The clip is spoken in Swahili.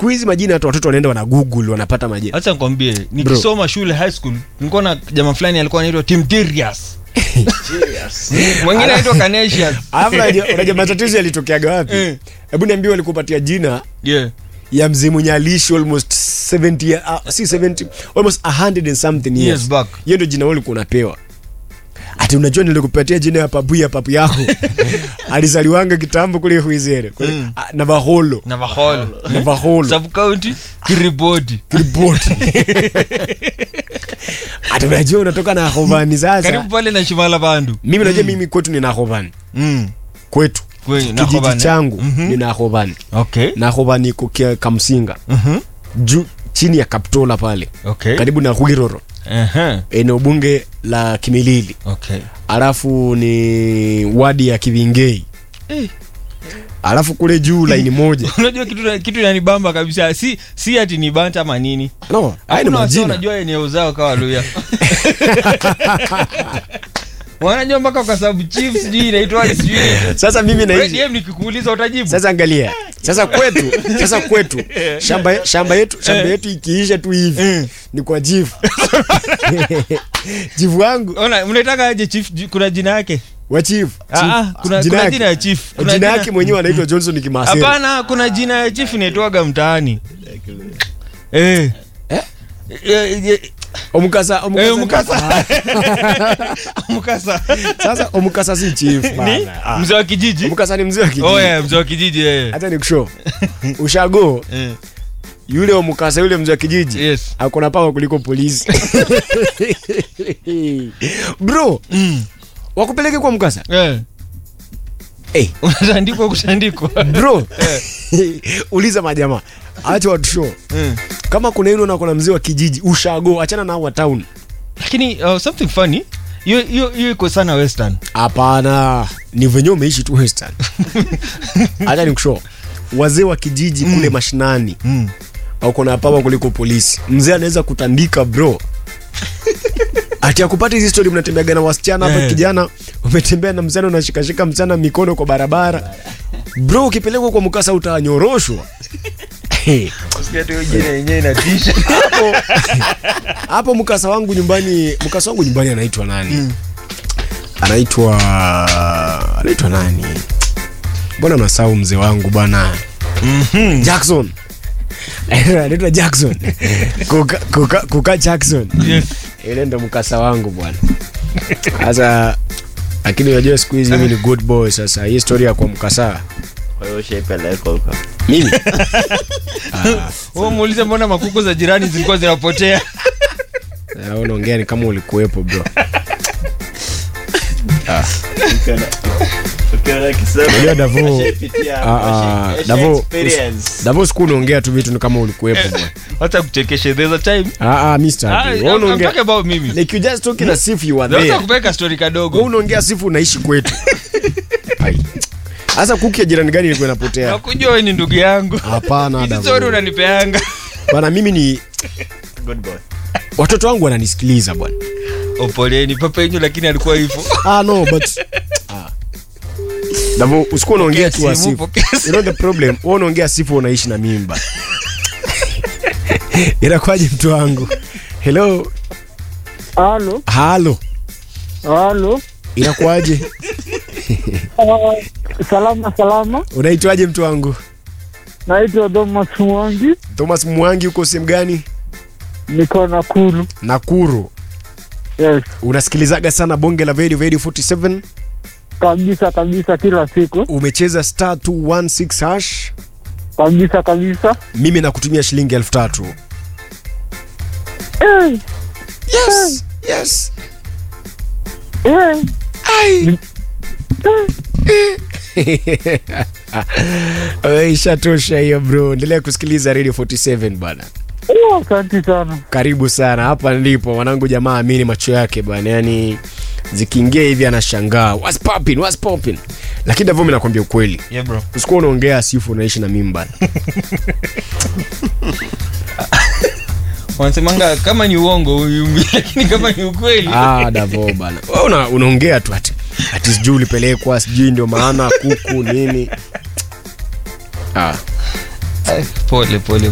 siku hizi majina hata watoto wanaenda wana google wanapata majina hacha nikwambie nikisoma shule high school nilikuwa na jamaa fulani alikuwa anaitwa timtirias mwingine anaitwa canesius alafu unajua unajua matatizo yalitokeaga wapi Eh. hebu niambie walikupatia jina yeah. ya mzee mwenye aliishi almost 70 year- uh, si 70 almost 100 and something years Years back. hiyo ndio jina wewe ulikuwa unapewa ati unajua nilikupatia jina ya papu ya papu yako alizaliwanga kitambo kule huizere kule Mm. ah, navaholo navaholo navaholo subcounty kiriboti ripoti ati unajua unatoka na hovani sasa karibu pale na shimala bandu mimi najua mimi kwetu nina hovani mm. kwetu Kwenye, na kijiji Hovani. changu Mhm. nina hovani okay na hovani iko kia- kamsinga Mhm. juu chini ya kaptola pale okay karibu na hwiroro Ehe. eneo bunge la kimilili okay alafu ni wadi ya kivingei Eh. alafu kule juu laini moja unajua kitu kitu inanibamba kabisa si si ati ni banta ama nini no haya ni Hakuna watu majina wanajua eneo zao kawa luya wanajua mpaka kwa sababu chief sijui inaitwaje sijui sasa mimi Wewe naishi DM nikikuuliza utajibu sasa angalia sasa kwetu sasa kwetu shamba, shamba yetu shamba yetu ikiisha tu hivi Mm. ni kwa jifu jifu wangu ona mnaitaka aje chief Ji- kuna jina yake wa chief Ah, ah, kuna kuna jina ya chief kuna jina yake mwenyewe anaitwa johnson kimaseri hapana kuna jina ya chief inaitwaga mtaani eh Eh? Eh, eh, omukasa eh, omukasa mkasa mkasa sasa omukasa si chief ni bana. Ah. mzee wa kijiji omukasa ni mzee wa kijiji oh yeah mzee wa kijiji eh hata nikusho ushago Eh, yule omukasa yule mzee wa kijiji yes akona pawa kuliko polisi bro Mm. wakupeleke kwa mkasa eh hey, unatandikwa kutandikwa bro uliza majamaa acha watu show Eh. kama kuna hilo na kuna mzee wa kijiji ushago achana nao wa town lakini uh, something funny hiyo hiyo hiyo iko sana western hapana ni venye umeishi tu western hacha nikusho wazee wa kijiji kule mashinani mm. wako na pawa kuliko polisi mzee anaweza kutandika bro ati akupata hizi stori mnatembeaga na wasichana hapa Eh. kijana umetembea na msichana unashikashika msichana mikono kwa barabara bro ukipelekwa kwa mkasa utanyoroshwa Hey, hapo hapo mkasa wangu nyumbani mkasa wangu nyumbani anaitwa nani anaitwa anaitwa nani mbona nasau mzee wangu bwana jackson anaitwa jackson kuka, kuka, kuka jackson yes. ile ndo mkasa wangu bwana sasa lakini unajua siku hizi mimi ni good boy sasa hii story ya kwa mkasa Kwa hiyo ushaipeleka huko. mimi Wewe muulize mbona makuku za jirani zilikuwa zinapotea Eh, unaongea ni kama ulikuwepo bro Ukiona- ukiona akisema, Unajua Davo- ushaipitia, Ah, ah, ushai- Davo- experience. davo siku unaongea tu vitu ni kama ulikuwepo bwana hata kuchekeshe there's a time ah, ah, Mr. ah, Happy. I'm, Wewe I'm unaongea talking about mimi like you just talking as if you were naweza there kupeka story wewe kadogo unaongea sifu unaishi kwetu Ai. sasa kuki ya jirani gani ilikuwa inapotea nakujua wewe ni ndugu yangu hapana hizi Davo. story unanipeanga bwana mimi ni Good boy. watoto wangu wananisikiliza bwana opoleni papa yenyu lakini alikuwa hivyo ah no but ah. Davo usikuwa unaongea tu Pokea as simu, if pokea you know the problem wewe unaongea sifu unaishi na mimba inakwaje mtu wangu hello Halo, halo halo. inakwaje Uh, salama salama, unaitwaje mtu wangu naitwa Thomas Mwangi, thomas mwangi uko sehemu gani niko Nakuru. nakuru Yes, unasikilizaga sana bonge la radio radio 47 kabisa kabisa, kila siku umecheza star 216 hash kabisa kabisa. mimi nakutumia shilingi elfu tatu Eh, yes yes eh, Ai. Eh, ishatosha hiyo bro endelea kusikiliza radio 47 bana oh, asante sana. karibu sana hapa ndipo mwanangu jamaa amini macho yake bana yani zikiingia hivi anashangaa what's popping what's popping lakini davyo mi nakwambia ukweli yeah bro usikuwa unaongea sifu unaishi na mimi bana wanasemanga kama ni uongo uyumbi lakini kama ni ukweli ah, davo bana Wewe una, unaongea tu ati ati sijui ulipelekwa sijui ndio maana kuku nini ah. Eh, pole pole